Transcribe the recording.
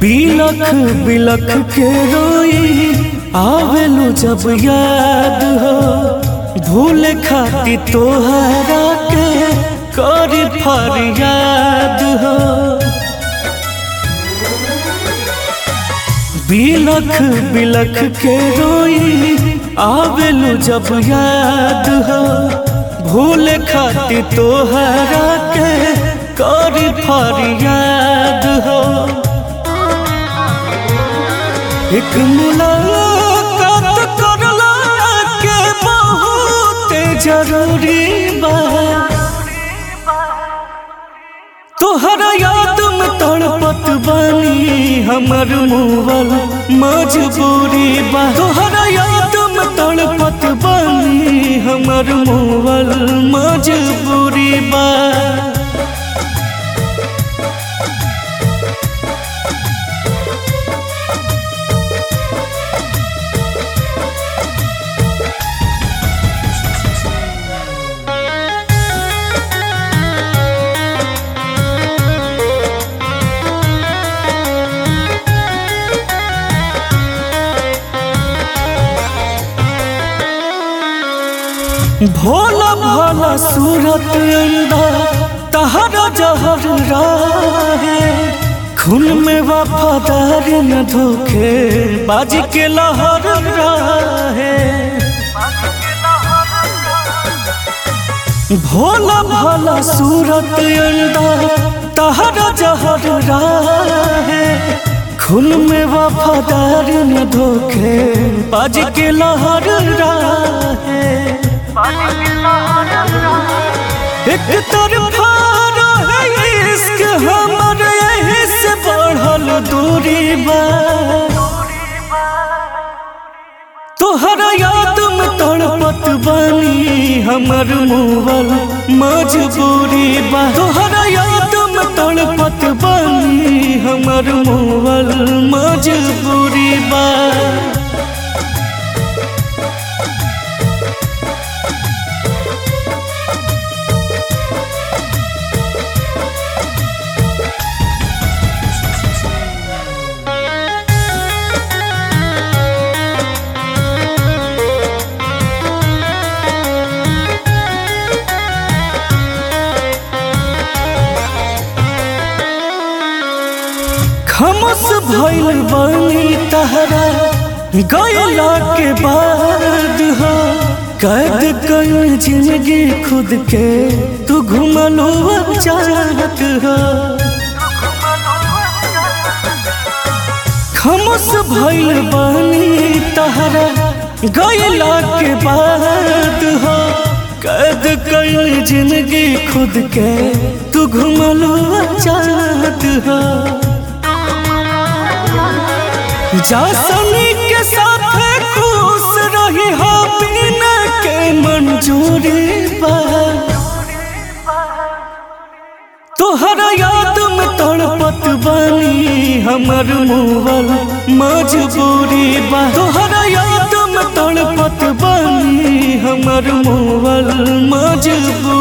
बिलख बिलख के रोई आवेलू जब याद हो भूल खाती तोहरा के करी फरियाद हो बिलख बिलख के रोई आवेलू जब याद हो भूल खाती तोहरा के करी फरियाद हो एक मुलाकात करला के बहुत जरूरी बा तोहरा याद में तड़पत बानी हमर मुवल मजबूरी बा तोहरा याद में तड़पत बानी हमर मुवल मजबूरी बा भोला भाला सूरत अंदा तहरा जहर राहे खून में वफादार न धोखे बाज के लहर राहे भोला भाला सूरत अंदा तहरा जहर राहे खून में वफादार न धोखे बाज के लहर राहे एक तरफा रहे इश्क हमर यही से बढ़ल दूरी बा तोहरा याद में तड़पत बानी हमर मुवल मजबूरी बा तोहरा याद में तड़पत बानी हमर मुवल मजबूरी बा खमस भइल बानी तहरा गयला के बाद हो कैद कई जिंदगी खुद के तू घुमलो चाहत हो खमस भइल बानी तहरा गयला के बाद हो कैद कई जिंदगी खुद के तू घुमलो चाहत हो जा सनी के साथ खुश रही हो बिना के मंजूरी बा तोहरा याद में तड़पत बानी हमर मुवल मजबूरी बा तोहरा याद में तड़पत बानी हमर मुवल मजबूरी